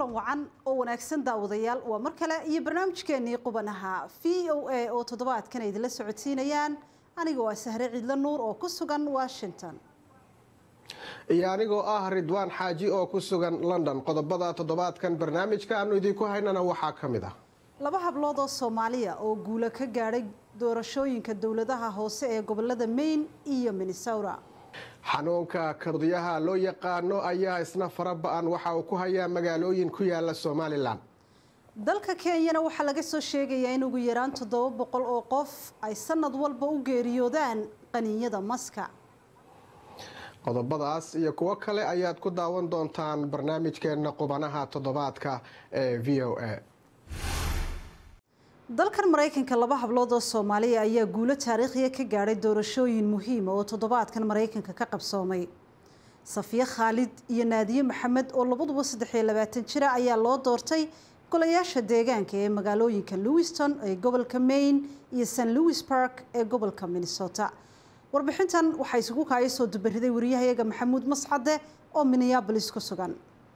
kulan wacan oo wanaagsan daawadayaal waa mar kale iyo barnaamijkeenii qubanaha v o a oo toddobaadkan idinla socodsiinayaan aniga waa sahre ciidla nuur oo ku sugan washington iyo anigoo ah ridwaan xaaji oo ku sugan london qodobada toddobaadkan barnaamijka aanu idinku haynana waxaa ka mid ah laba hablood oo soomaaliya oo guulo ka gaadhay doorashooyinka dowladaha hoose ee gobolada maine iyo minnesota xanuunka kardiyaha loo yaqaano ayaa isna fara ba-an waxa uu ku hayaa magaalooyin ku yaala somalilan dalka kenyana waxaa laga soo sheegayaa in ugu yaraan toddoba boqol oo qof ay sanad walba u geeriyoodaan qaniinyada maska qodobadaas iyo kuwo kale ayaad ku daawan doontaan barnaamijkeena qubanaha toddobaadka ee v o a dalkan maraykanka laba hablood oo soomaaliya ayaa guulo taariikhiya ka gaadhay doorashooyin muhiima oo toddobaadkan maraykanka ka qabsoomay safiye khaalid iyo naadiye maxamed oo labaduba saddex iyo labaatan jira ayaa loo doortay golayaasha deegaanka ee magaalooyinka lewiston ee gobolka maine iyo st louis park ee gobolka minnesota warbixintan waxaa isugu kaaya soo dubariday wariyahayaga maxamuud mascade oo minneabolis ku sugan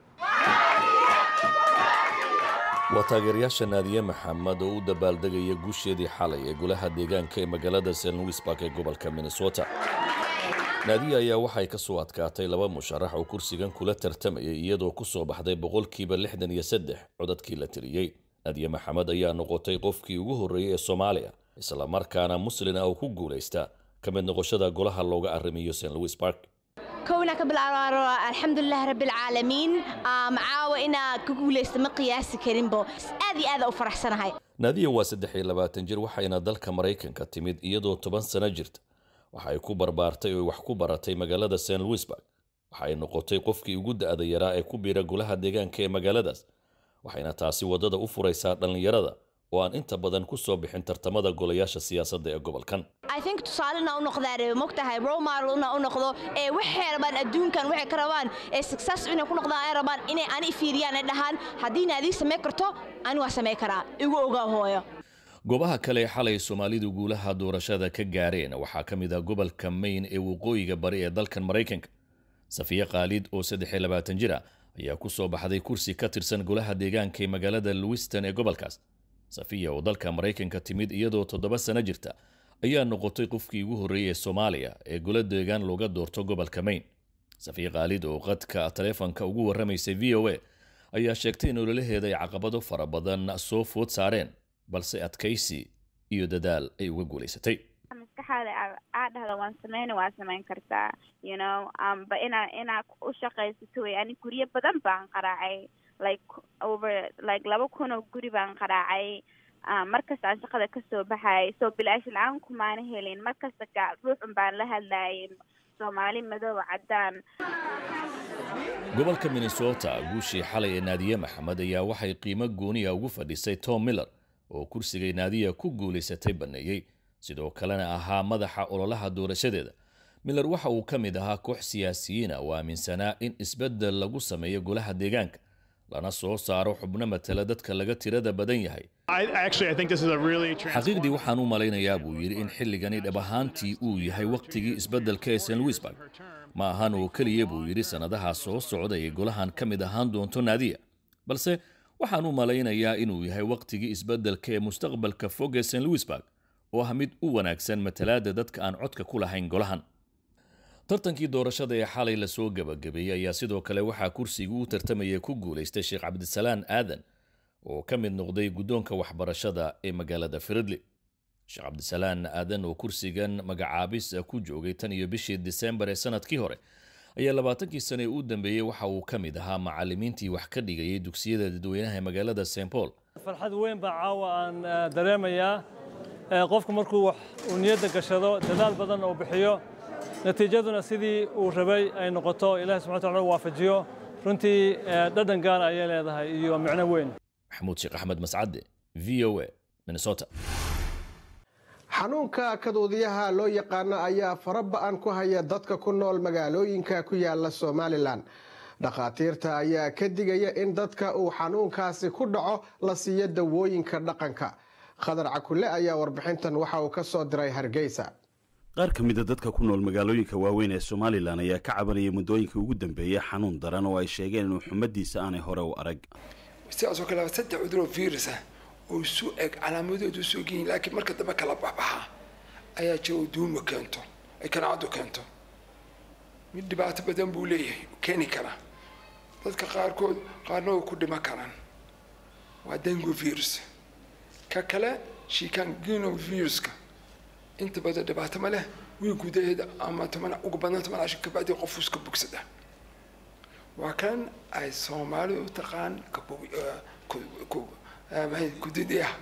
waa taageerayaasha naadiye maxamed oo u dabaaldegaya guusheedii xalay ee golaha deegaanka ee magaalada st louis park ee gobolka minnesota naadiye ayaa waxay ka soo adkaatay laba musharax oo kursigan kula tartamayay iyadoo ku soo baxday boqolkiiba lixdan iyo saddex codadkii la tiriyey naadiye maxamed ayaa noqotay qofkii ugu horreeyey ee soomaaliya islamarkaana muslin ah oo ku guulaysta ka mid noqoshada golaha looga arrimiyo st louis park kowna ka bilaabo alxamdulilah rabbilcaalamiin caawa inaa ka guulaysta ma qiyaasi karinbo aad iyo aada u faraxsanahay naadiya waa saddex iyo labaatan jir waxayna dalka maraykanka timid iyadoo toban sano jirta waxa ay ku barbaartay oo wax ku baratay magaalada st louisburg waxa ay noqotay qofkii ugu da-da yaraa ee ku biira golaha deegaanka ee magaaladaas waxayna taasi waddada u furaysaa dhallinyarada oo aan inta badan ku soo bixin tartamada golayaasha siyaasadda ee gobolkan i think tusaalena u noqdaan mogtahay romarlna u noqdo ee waxay rabaan adduunkan waxay ka rabaan ee success inay ku noqdaan ay rabaan inay ani fiiriyaan ay dhahaan haddii naadii samey karto ani waa samey karaa igu ogaa hooyo goobaha kale ee xalay soomaalidu guulaha doorashada ka gaareen waxaa ka mid ah gobolka maine ee waqooyiga bari ee dalkan maraykanka safiye khaalid oo saddex iyo labaatan jir ah ayaa ku soo baxday kursi ka tirsan golaha deegaanka ee magaalada lewiston ee gobolkaas safiya oo dalka maraykanka timid iyadoo toddoba sano jirta ayaa noqotay qofkii ugu horreeyey ee soomaaliya ee golo deegaan looga doorto gobolka maine safiya khaalid oo qadka taleefonka ugu warramaysay v o a ayaa sheegtay in ololaheeda ay caqabado fara badan soo food saareen balse adkaysi iyo dadaal ay uga guulaysatay maskaxaada aa dhahda waan sameyna waa samayn kartaa you know amba inaa inaa u shaqaysato wey ani guryo badan baan qaraacay like over like laba kun oo guri baan qaraacay markasta aan shaqada kasoo baxayay soo bilaash la-aan kumaana helin markasta ga ruuxun baan la hadlayay soomaali madooba caddaan gobolka minnesota guushii xalay ee naadiye maxamed ayaa waxay qiimo gooniya ugu fadhisay tom miller oo kursigay naadiya ku guulaysatay banneeyey sidoo kalena ahaa madaxa ololaha doorashadeeda miller waxa uu ka mid ahaa koox siyaasiyiina oo aaminsanaa in isbeddel lagu sameeyo golaha deegaanka lana soo saaro xubno matala dadka laga tirada badan yahay xaqiiqdii waxaan u malaynayaa buu yidhi in xilligani dhab ahaantii uu yahay wakhtigii isbeddelka ee st louisburg ma ahan oo keliya buu yidhi sannadaha soo socda ee golahan ka mid ahaan doonto naadiya balse waxaan u malaynayaa inuu yahay wakhtigii isbeddelka ee mustaqbalka fog ee st louisburg oo ah mid u wanaagsan matalaadda dadka aan codka ku lahayn golahan tartankii doorashada ee xalay lasoo gebagabeeyey ayaa sidoo kale waxaa kursigii u tartamaya ku guulaystay sheekh cabdisalaan aadan oo ka mid noqday guddoonka waxbarashada ee magaalada firidli sheekh cabdisalaan aadan oo kursigan magacaabis ku joogay tan iyo bishii disembar ee sanadkii hore ayaa labaatankii sane ee u dambeeyey waxa uu ka mid ahaa macallimiintii wax ka dhigayay dugsiyada dadweynaha ee magaalada st paul farxad weyn baa caawa aan dareemayaa qofku markuu wax uu niyadda gashado dadaal badan uu bixiyo natiijaduna sidii uu rabay ay noqoto ilahi subxana wataala waafajiyo runtii dhadhan gaara ayay leedahay iyo micno weyn maxamuud sheekh axmed mascade v o a minnesota xanuunka kaduudiyaha loo yaqaano ayaa fara ba-an ku haya dadka ku nool magaalooyinka ku yaala somalilan dhakhaatiirta ayaa ka digaya in dadka uu xanuunkaasi ku dhaco la siiyo dawooyinka dhaqanka khadar cakule ayaa warbixintan waxa uu ka soo diray hargeysa qaar ka mida dadka ku nool magaalooyinka waaweyn ee somalilan ayaa ka cabanaya muddooyinkii ugu dambeeyey xanuun daran oo ay sheegeen inuu xumadiisa aanay hore u arag sidaasoo kale saddex cuduroo virus ah oo isu eg calaamadoodu soo geyin laakiin marka dambe kala baxbaxa ayaa jira oo duuma keento ay kanaacadu keento mid dhibaato badan buu leeyahay keeni karaa dadka qaarkood qaarna way ku dhiman karaan waa dengo virus ka kale shikangino viruska inta badan dhibaato ma leh wiil gudaheeda ama toban ugu badnaan toban casho kabacdi qof iska bogsada waa kan ay soomaalidu u taqaan kudidiyaha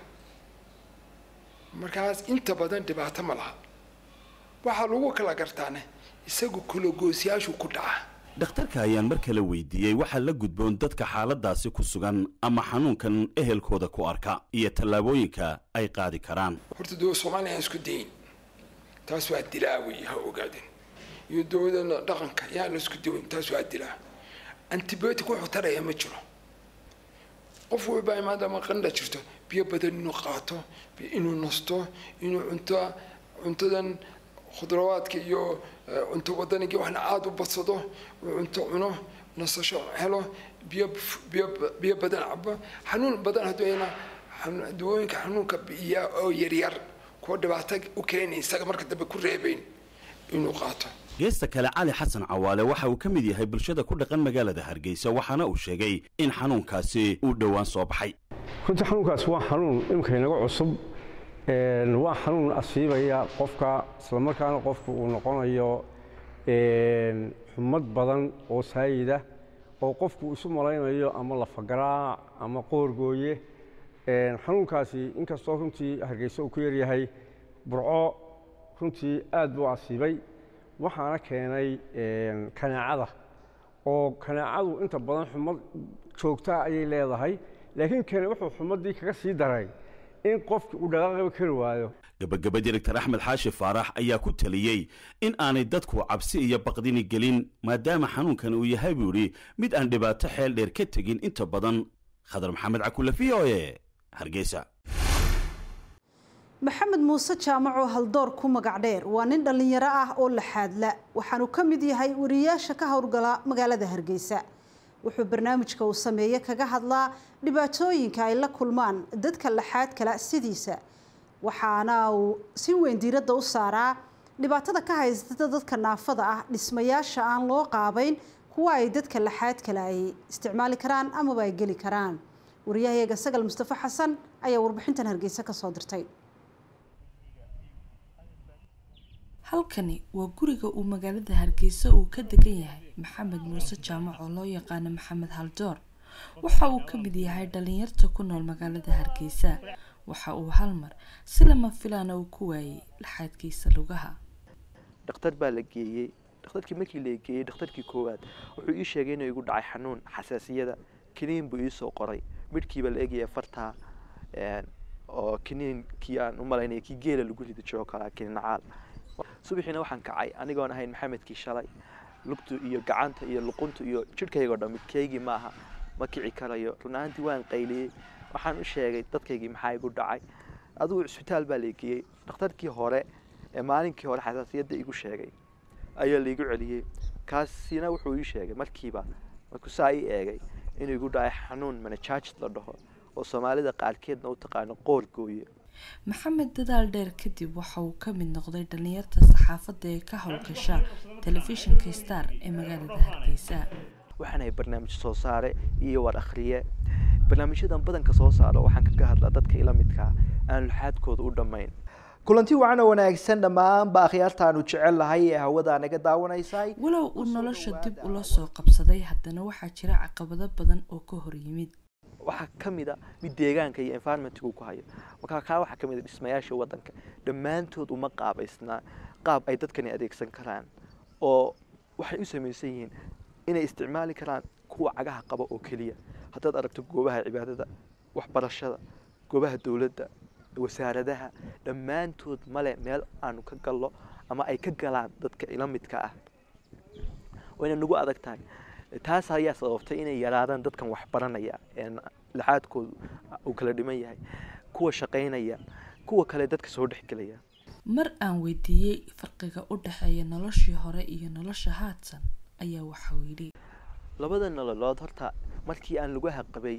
markaas inta badan dhibaato ma laha waxaa lagu kala gartaane isagu kulagoosyaashu ku dhaca dhakhtarka ayaan mar kale weydiiyey waxaa la gudboon dadka xaaladaasi ku sugan ama xanuunkan ehelkooda ku arka iyo tallaabooyinka ay qaadi karaan horta dowlad soomaaliya aan isku dayin taas waa dilaa wey ha ogaadeen iyo dowladana dhaqanka yaa la isku dawayn taas waa dilaa antibiotic wuxuu taraya ma jiro qof walba maadaama qandha jirto biyo badan inuu qaato inuu nasto inuu cunto cuntadan khudrawaadka iyo cunto wadaniga waxna aada u badsado uu cunto cuno nasasho helo biyo biyo biyo badan cabo xanuun badan hadduu ayna dawooyinka xanuunka biya oo yaryar kuwa dhibaato u keenay isaga marka dambe ku reebayn inuu qaato geesta kale cali xasan cawaale waxa uu ka mid yahay bulshada ku dhaqan magaalada hargeysa waxaana uu sheegay in xanuunkaasi uu dhowaan soo baxay runtii xanuunkaas waa xanuun imika inaga cusub waa xanuun asiibaya qofka islamarkaana qofku uu noqonayo xumad badan oo saayida oo qofku isu malaynayo ama lafagaraac ama qoorgooye xanuunkaasi inkastoo runtii hargeysa uu ku yaryahay burco runtii aad buu asiibay waxaana keenay kanaacada oo kanaacadu inta badan xumad joogtaa ayay leedahay laakiin kane wuxuu xumaddii kaga sii daray in qofki uu dhaqaaqaba kari waayo gabagaba director axmed xaashi faarax ayaa ku taliyey in aanay dadku cabsi iyo baqdini gelin maadaama xanuunkan uu yahay buu idhi mid aan dhibaato xeel dheer ka tegin inta badan khadar maxamed cakule v o e hargeysa maxamed muuse jaamac oo haldoor ku magac dheer waa nin dhallinyaro ah oo laxaadla waxaanu ka mid yahay wariyaasha ka howlgala magaalada hargeysa wuxuu barnaamijka uu sameeye kaga hadlaa dhibaatooyinka ay la kulmaan dadka laxaad kala sidiisa waxaana uu si weyn diiradda u saaraa dhibaatada ka haysata dadka naafada ah dhismayaasha aan loo qaabayn kuwa ay dadka laxaad kale ay isticmaali karaan amaba ay geli karaan wariyahayaga sagal mustafa xasan ayaa warbixintan hargeysa kasoo dirtay halkani waa guriga uu magaalada hargeysa uu ka degan yahay maxamed muuse jaamac oo loo yaqaano maxamed haldoor waxa uu ka mid yahay dhalinyarta ku nool magaalada hargeysa waxa uu hal mar si lama filaana uu ku waayey laxaadkiisa lugaha dhakhtar baa la geeyey dhakhtarkii markii la geeyey dhakhtarkii koowaad wuxuu ii sheegay inuu igu dhacay xanuun xasaasiyada kiniin buu iisoo qoray midhkiiba la egaya fartaa oo kiniinkii aan u malaynaya kii geela lagu ridi jiro kalaa kiniin caal subaxiina waxaan kacay anigoon ahayn maxamedkii shalay lugtu iyo gacanta iyo luquntu iyo jidhkaygoo dhan midkaygii maaha ma kici karayo run ahaantii waan qayliyey waxaan u sheegay dadkaygii maxaa igu dhacay adigu cisbitaal baa lageeyey dhakhtarkii hore ee maalinkii hore xasaasiyadda igu sheegay ayaa laigu celiyey kaasina wuxuu ii sheegay markiiba markuu saa ii eegay inuu igu dhacay xanuun manajaajid la dhaho oo soomaalida qaarkeedna u taqaano qoor gooye maxamed dadaal dheer kadib waxa uu ka mid noqday dhalinyarta saxaafadda ee ka howlgasha telefishinka star ee magaalada hargeysa waxaanahay barnaamij soo saare iyo war akhriye barnaamijyadan badanka soo saaro waxaan kaga hadlaa dadka ila midkaa aan luxaadkooda u dhammayn kulanti wacan oo wanaagsan dhammaanba akhyaartaanu jecel lahay ee hawada naga daawanaysay walow uu nolosha dib ula soo qabsaday haddana waxaa jira caqabado badan oo ka hor yimid waxaa ka mid a mid deegaanka iyo environmentga uu ku hayo markaa kaa waxaa ka mid a dhismayaasha waddanka dhammaantood uma qaabaysnaa qaab ay dadkani adeegsan karaan oo waxay u samaysan yihiin inay isticmaali karaan kuwa cagaha qaba oo keliya haddaad aragto goobaha cibaadada waxbarashada goobaha dowladda wasaaradaha dhammaantood male meel aanu ka gallo ama ay ka galaan dadka ila midka ah wayna nagu adag tahay taas ayaa sababtay inay yaraadaan dadkan waxbaranaya ee laxaadkoodu uu kala dhiman yahay kuwa shaqaynaya kuwa kale dadka soo dhexgelaya mar aan weydiiyey farqiga u dhexeeya noloshii hore iyo nolosha haadsan ayaa waxau yidhi labada nololood horta markii aan lugaha qabay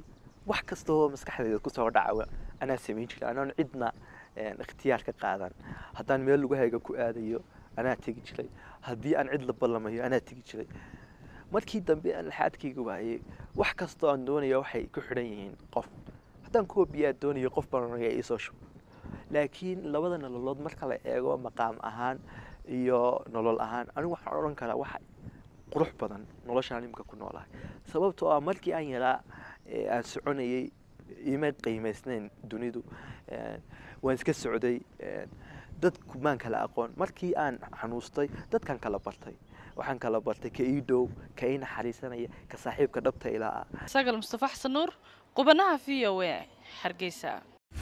wax kastoo maskaxdeeda kusoo dhacawa anaa samayn jiray anoon cidna ikhtiyaar ka qaadan haddaan meel lugahayga ku aadayo anaa tegi jiray haddii aan cid la ballamayo anaa tegi jiray markii dambe aan laxaadkayga waayey wax kastoo aan doonaya waxay ku xidhan yihiin qof haddaan kuwa biyaa doonayo qof baan onayaa iisoo shub laakiin labada nololood marka la eego maqaam ahaan iyo nolol ahaan anigu waxaan odhan karaa waxa qurux badan noloshaan imika ku noolahay sababtoo ah markii aan yaraa aan soconayay ima qiimaysnayn dunidu waan iska socday dadku maan kala aqoon markii aan xanuustay dadkan kala bartay waxaan kala bartay ka ii dhow ka ii naxariisanaya ka saaxiibka dhabta ilaa ah sagal mustafa xasan nuur qubanaha v o a hargeysa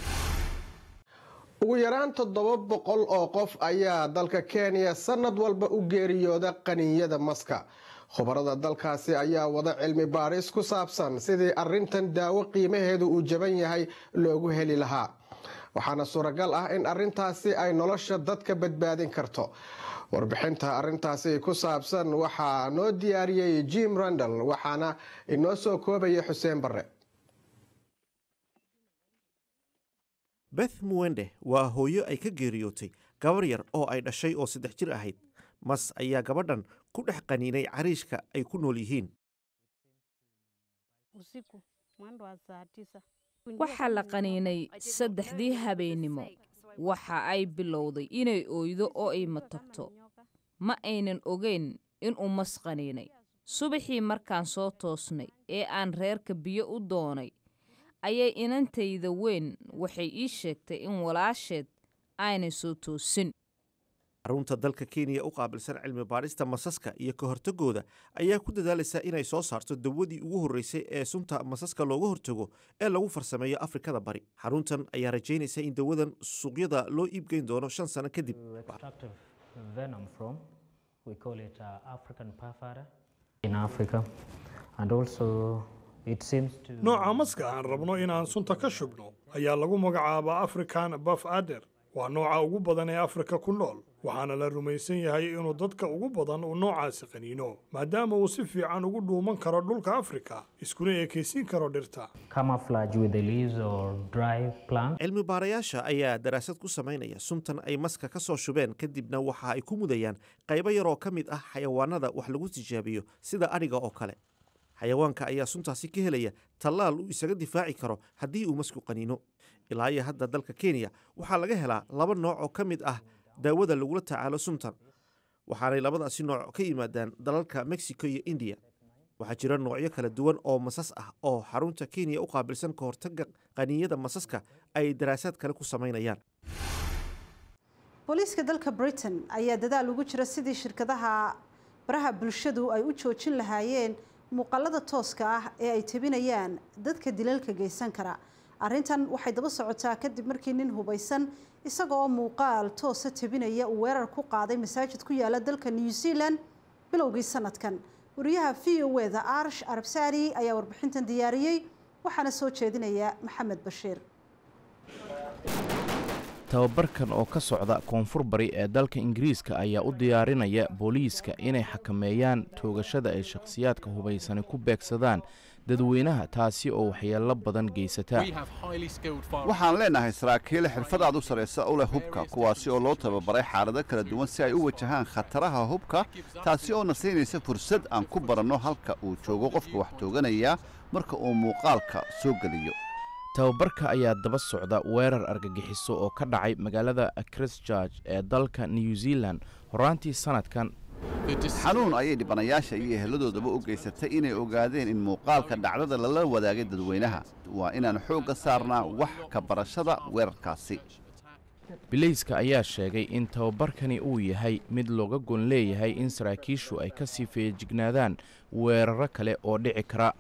ugu yaraan toddoba boqol oo qof ayaa dalka kenya sanad walba u geeriyooda qaniinyada maska khubarada dalkaasi ayaa wada cilmi baaris ku saabsan sidii arintan daawo qiimaheedu uu jaban yahay loogu heli lahaa waxaana suuragal ah in arintaasi ay nolosha dadka badbaadin karto warbixinta arintaasi ku saabsan waxaa noo diyaariyey jim randall waxaana inoo soo koobaya xuseen barre beth muwende waa hooyo ay ka geeriyootay gabar yar oo ay dhashay oo saddex jir ahayd mas ayaa gabadhan ku dhex qaniinay cariishka ay ku nool yihiin waxaa la qaniinay saddexdii habeennimo waxa ay bilowday inay ooydo oo ay matagto ma aynan ogeyn inuu mas qaniinay subaxii markaan soo toosnay ee aan reerka biyo u doonay ayay inantayda weyn waxay ii sheegtay in walaasheed aanay soo toosin xarunta dalka kenya u qaabilsan cilmi baadhista masaska iyo ka hortagooda ayaa ku dadaalaysa inay soo saarto dawadii ugu horreysay ee sunta masaska looga hortago ee lagu farsameeyo afrikada bari xaruntan ayaa rajaynaysa in dawadan suuqyada loo iibgeyn doono shan sano kadib nooca maska aan rabno inaan sunta ka shubno ayaa lagu magacaabaa african baf ader waa nooca ugu badan ee afrika ku nool waxaana la rumaysan yahay inuu dadka ugu badan uu noocaasi qaniino maadaama uu si fiican ugu dhuuman karo dhulka afrika iskuna ekaysiin karo dhirta cilmi baarayaasha ayaa daraasad ku samaynaya suntan ay maska ka soo shubeen kadibna waxa ay ku mudayaan qaybo yaroo ka mid ah xayawaanada wax lagu tijaabiyo sida adhiga oo kale xayawaanka ayaa suntaasi ka helaya tallaal uu isaga difaaci karo haddii uu masku qaniino ilaa iyo hadda dalka kenya waxaa laga helaa laba nooc oo ka mid ah daawada lagula tacaalo suntan waxaanay labadaasi nooc ka yimaadaan dalalka mexico iyo indiya waxaa jira noocyo kala duwan oo masas ah oo xarunta kenya u qaabilsan ka hortagga qaniinyada masaska ay daraasaad kale ku samaynayaan booliiska dalka britain ayaa dadaal ugu jira sidii shirkadaha baraha bulshadu ay u joojin lahaayeen muuqaalada tooska ah ee ay tebinayaan dadka dilalka geysan kara arrintan waxay daba socotaa kadib markii nin hubaysan isaga oo muuqaal toosa tebinaya uu weerar ku qaaday masaajid ku yaala dalka new zealand bilowgii sanadkan wariyaha v o eda arsh arabsaari ayaa warbixintan diyaariyey waxaana soo jeedinaya maxamed bashiir tababarkan oo ka socda koonfur bari ee dalka ingiriiska ayaa u diyaarinaya booliiska inay xakameeyaan toogashada ay shakhsiyaadka hubaysani ku beegsadaan dadweynaha taasi oo waxyeello badan geysata waxaan leenahay saraakiil xirfadaad u sarraysa u leh hubka kuwaasi oo loo tababaray xaalado kala duwan si ay u wajahaan khataraha hubka taasi oo na siinaysa fursad aan ku baranno halka uu joogo qofka wax tooganaya marka uu muuqaalka soo geliyo tababarka ayaa daba socda weerar argagixiso oo ka dhacay magaalada christchurch ee dalka new zealand horaantii sanadkan xanuun ayay dhibanayaasha iyo eheladoodaba u geysatay inay ogaadeen in muuqaalka dhacdada lala wadaagay dadweynaha waa inaan xoogga saarnaa wax ka barashada weerarkaasi bilayska ayaa sheegay in tababarkani uu yahay mid looga gon leeyahay in saraakiishu ay ka sii feejignaadaan weeraro kale oo dhici kara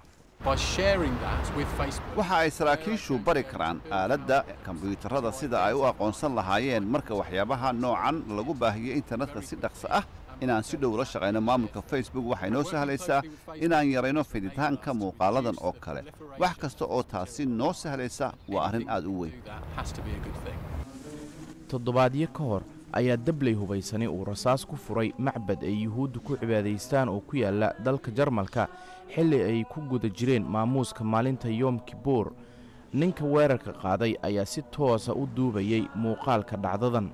waxa ay saraakiishu bari karaan aaladda kombiyuutarada sida ay u aqoonsan lahaayeen marka waxyaabaha noocan lagu baahiyo internetka si dhaqso ah inaan si dhow la shaqayno maamulka facebook waxay noo sahlaysaa inaan yarayno fiditaanka muuqaaladan oo kale wax kasta oo taasi noo sahlaysa waa arrin aad u weyn toddobaadyo ka hor ayaa dabley hubaysani uu rasaas ku furay macbad ay yuhuuddu ku cibaadaystaan oo ku yaalla dalka jarmalka xilli ay ku guda jireen maamuuska maalinta yoom kibuur ninka weerarka qaaday ayaa si toosa u duubayay muuqaalka dhacdadan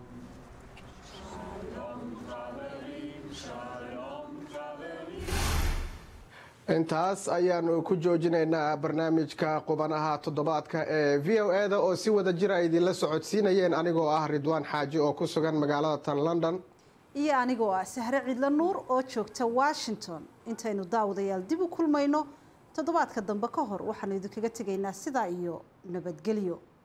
intaas ayaanu ku joojinaynaa barnaamijka qubanaha toddobaadka ee v o e da oo si wada jir ay idinla socodsiinayeen anigoo ah ridwaan xaaji oo ku sugan magaalada tan london iyo anigoo ah sahre cidlo nuur oo joogta washington intaynu daawadayaal dib u kulmayno toddobaadka dambe ka hor waxaanu idinkaga tegaynaa sidaa iyo nabadgelyo